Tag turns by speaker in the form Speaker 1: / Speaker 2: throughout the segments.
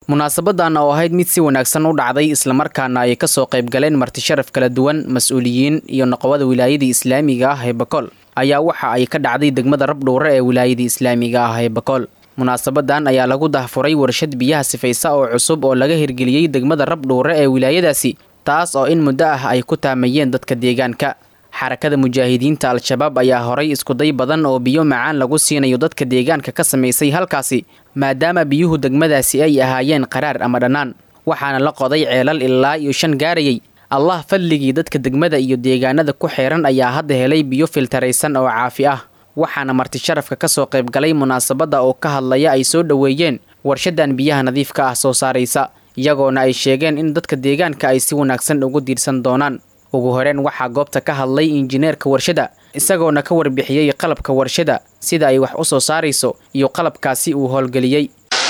Speaker 1: munaasabadan oo ahayd mid si wanaagsan u dhacday islamarkaana ay kasoo qayb galeen martisharaf kala duwan mas-uuliyiin iyo noqobada wilaayadii islaamiga ah ee bakool ayaa waxa ay ka dhacday degmada rabdhuure ee wilaayadii islaamiga ah ee bakool munaasabadan ayaa lagu dahfuray warshad biyaha sifaysa oo cusub oo laga hirgeliyey degmada rabdhuure ee wilaayadaasi taas oo in muddo ah ay ku taamayeen dadka deegaanka xarakada mujaahidiinta al-shabaab ayaa horay iskuday badan oo biyo macaan lagu siinayo dadka deegaanka ka samaysay halkaasi maadaama biyuhu degmadaasi ay ahaayeen qaraar ama dhannaan waxaana la qoday ceelal ilaa iyo shan gaarayay allah fadligii dadka degmada iyo deegaanada ku xeeran ayaa hadda helay biyo filtaraysan oo caafi ah waxaana martisharafka kasoo qaybgalay munaasabadda oo ka hadlaya ay soo dhoweeyeen warshadan biyaha nadiifka ah soo saaraysa iyagoona ay sheegeen in dadka deegaanka ay si wanaagsan ugu diirsan doonaan ugu horeen waxaa goobta ka hadlay injineerka warshada isagoona ka warbixiyey qalabka warshada sida ay wax u soo saarayso iyo qalabkaasi uu howlgeliyey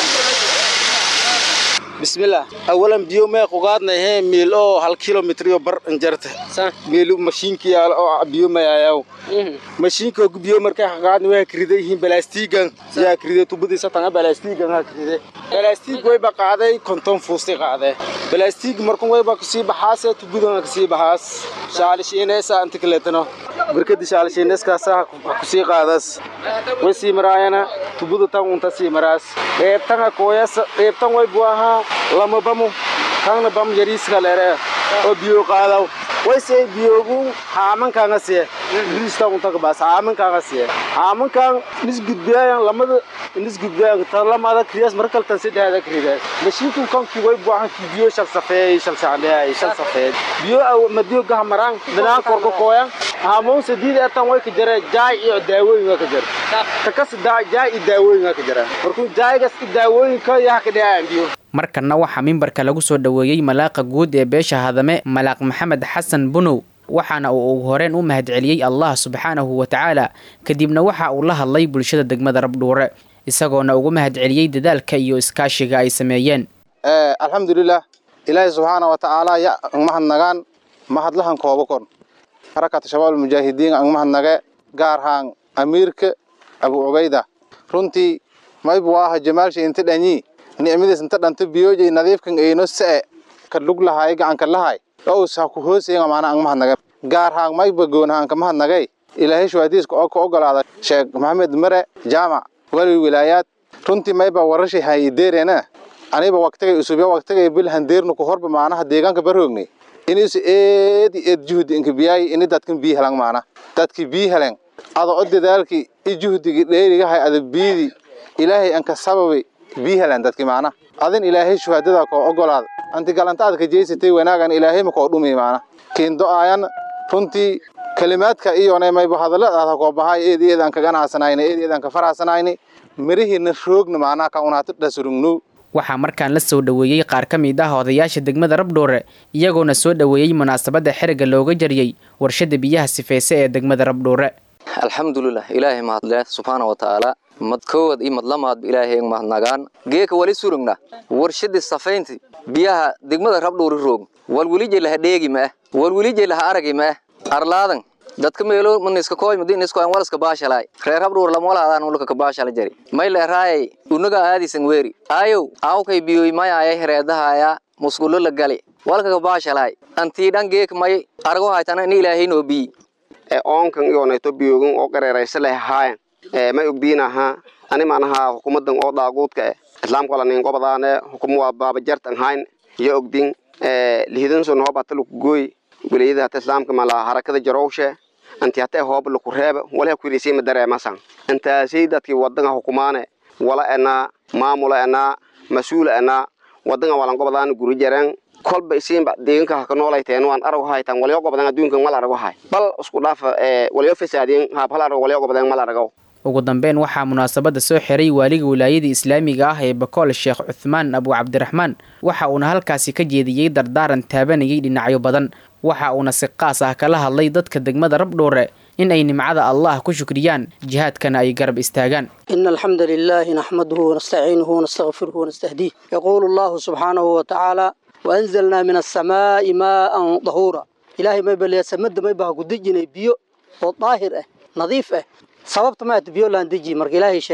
Speaker 2: bismillah awalan biyo mee qugaadnayhe miil oo hal kilomitr iyo bar injarta miil mashiinki oo biyo mayayaw mashiinka biyo markay qugaadna way krida yihiin balaastiigan yaa krida tubadiisa tanga balaastiigan ha kride balaastiig wayba qaaday konton fuusti qaade balaastiig markun wayba kasii baxaase tubadan kasii baxaas shaalishiineesa inta kaleetano barkadi shaalishiineeskaasa kusii qaadas way sii maraayana tubada tan unta sii maraas qeybtanga kooyas qeybtan way buu ahaa lama bamu kangna bam yariiska lere oo biyo qaadaw wayse biyogu haamankaanga siye riista unta kabaas haamankaanga siye haamankaan nis gudbiyayan lamada nis gudbiyayan tan lamada kriyas markal tan saddexda kridas mashiinku kanki way buu ahaa ki biyo shal safeey shal sacdeey shal safeey biyo madiyo gaha maraan binaan korko kooyan haamoon sadiid etan way ka jare jaay iyo daawooyin ka jare takas jaay iyo daawooyin ka jare markuu jaaygas iyo daawooyinka yaa ka dhacaan biyo
Speaker 1: markanna waxaa mimbarka lagu soo dhoweeyey malaaqa guud ee beesha hadame malaaq maxamed xasan bunow waxaana uu ugu horeen u mahadceliyey allah subxaanahu wa tacaala kadibna waxa uu la hadlay bulshada degmada rabdhuure isagoona ugu mahadceliyey dadaalka iyo iskaashiga ay sameeyeen
Speaker 3: alxamdulilah ilaahay subxaana wa tacaala ya angmahadnagaan mahadlahan koobakon xarakata shabaab almujaahidiin angmahadnage gaarhaan amiirka abu cubayda runtii maybu aha jamaalsha inta dhanyi nicmadiis inta dhanta biyoojay nadiifkan eyno se ka lug lahay gacanka lahay ows ha ku hoosayen maana ang mahadnaga gaar haang mayba goonhaan ka mahadnagay ilaahay shuhadiiska oo ka ogolaada sheekh maxamed mare jaamac wali wilaayaad runtii mayba warashay hay ideerena aniba waqtigay usubya waqtigay bil handeernu ku horba maanaha deegaanka barhoogni inis eed eed juhdi inka biyaay ini dadkan bii helan maana dadki bii helen ada o dadaalki i juhdigi dheerigahay ada biidi ilaahay anka sababi bii helan dadki maana adin ilaahay shuhadada koo ogolaada anti galantaad ka jeysatay wanaagan ilaahay ma koo dhumi maana kiindo aayan runtii kalimaadka iyona mayba hadalladaada koo bahay eed eedaan ka ganacsanayni eed eedaan ka faracsanayni mirihiina roogna maanaa ka unaata dhasurugnu
Speaker 1: waxaa markaan la soo dhoweeyey qaar ka mid ah odayaasha degmada rabdhoore iyagoona soo dhoweeyey munaasabadda xeriga looga jariyey warshada biyaha sifeyse ee degmada rabdhoore
Speaker 4: alxamdulilah ilaahay mahadle subxaana wa tacaala mad koowad iyo madlamaadba ilaahay mahadnagaan geeka wali surugna warshadii safaynti biyaha degmada rabdhoori roog walwelije laha dheegi ma ah walwelije laha aragi ma ah arlaadan dadka meelo maniska kooy madin isko an walaska baashalay reer habdhuur lama wala adaan ulka ka baashala jari may le raayay unaga aadisan weeri ayow awkay biyoy may ayay hereedahaya musqulo la gali walka ka baashalay antii dhan geek may argo haytana in ilaahay noo bii
Speaker 5: ee oonkan iyoonayto biyoogan oo qareeraysa leh haayan ee may ogdiinaha ani maanaha hukumadan oo daaguudka eh islaamka wala nin gobadaane hukum waa baabajartan hayn iyo ogdin ee lihidanson hoobata lukugooy wilayada hata islaamka mala harakada jarowshe anti hata hoob laku reeba walaha kuirisay ma dareemasan intaasay dadkii wadanga hukumaane wala enaa maamula enaa mas-uula enaa wadanga walan gobadaan guri jareen kolba isiinba deeganka haka noolayteen waan arag haytan walyo gobadan adduunka mal arago hay bal isku dhaafa ee walyo fasaadin haab hal arag walyo gobadan mal arago
Speaker 1: ugu dambeyn waxaa munaasabadda soo xiray waaliga wilaayada islaamiga ah ee bakool sheekh cuthmaan abu cabdiraxmaan waxa uuna halkaasi ka jeediyey dardaaran taabanayay dhinacyo badan waxa uuna si qaas ah kala hadlay dadka degmada rabdhoore in ay nimcada allah ku shukriyaan jihaadkana ay garab istaagaan
Speaker 6: إن الحمد لله نحمده ونستعينه ونستغفره ونستهديه يقول الله سبحانه وتعالى وأنزلنا من السماء ماء ظهورا إلهي ما يبلي سمد ما يبها قدجنا بيو وطاهر اه نظيف اه sababta ma biyoo laan deji marka ilaahay sheegay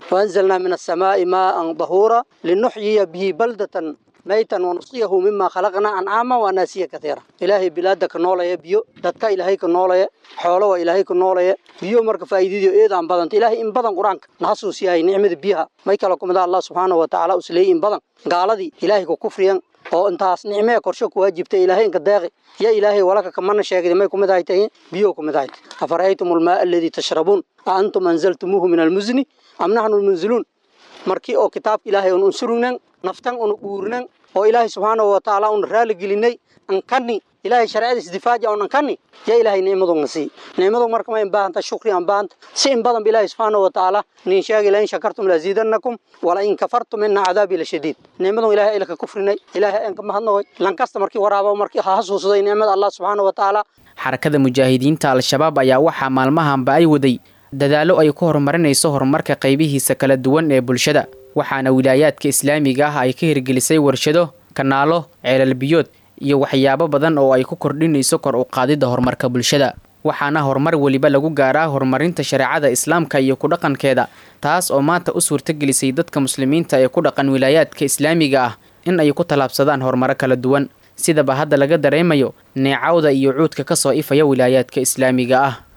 Speaker 6: waanzalnaa min asamaa'i maa'an dahuura linuxyiya bihi baldatan maytan wanusqiyahu mima khalaqnaa ancaama waanaasiya katiira ilaahay bilaada ka noolaya biyo dadka ilaahay ka noolaya xoolo waa ilaahay ka noolaya biyo marka faa'iidadiyo eedaan badanta ilaahay in badan qur-aanka na xasuusiyahay nicmada biyaha may kala kumida allah subxaanahu watacaala usleeyay in badan gaaladii ilaahay ku kufriyan oo intaas nicmee korsho ku waajibtay ilaahay inka deeqi ya ilaahay walaka kamana sheegday may kumid ahay tahay biyo kumid ahay afara'aytum almaa alladii tashrabuun a antum anzaltumuuhu min almuzni am naxnu lmunziluun markii oo kitaabka ilaahay un unsurugnan naftan un uurnan oo ilaahay subxaanahu watacaala un raali gelinay ankani ilaahay shareecadiis difaaja un ankani yaa ilaahay nicmadu na sii nicmadu marka ma in baahanta shukri aan baahanta si in badan ba ilaahay subxaanahu watacaala nin sheegi la in shakartum laziidannakum wala in kafartum ina cadaabi lashadiid nicmadu ilaahay ayla ka kufrinay ilaahay aan ka mahadnaqoy lankasta markii waraaba markii ha xasuusday nicmada allah subxaanahu watacaala
Speaker 1: xarakada mujaahidiinta al-shabaab ayaa waxaa maalmahanba ay waday dadaallo ay ku horumarinayso horumarka qaybihiisa kala duwan ee bulshada waxaana wilaayaadka islaamiga ah ay ka hirgelisay warshado kanaalo ceelal biyood iyo waxyaabo badan oo ay ku kordhinayso kor u qaadidda horumarka bulshada waxaana horumar weliba lagu gaaraa horumarinta shareecada islaamka iyo ku dhaqankeeda taas oo maanta u suurtagelisay dadka muslimiinta ee ku dhaqan wilaayaadka islaamiga ah in ay ku tallaabsadaan horumaro kala duwan sidaba hadda laga dareemayo neecawda iyo cuudka ka soo ifaya wilaayaadka islaamiga ah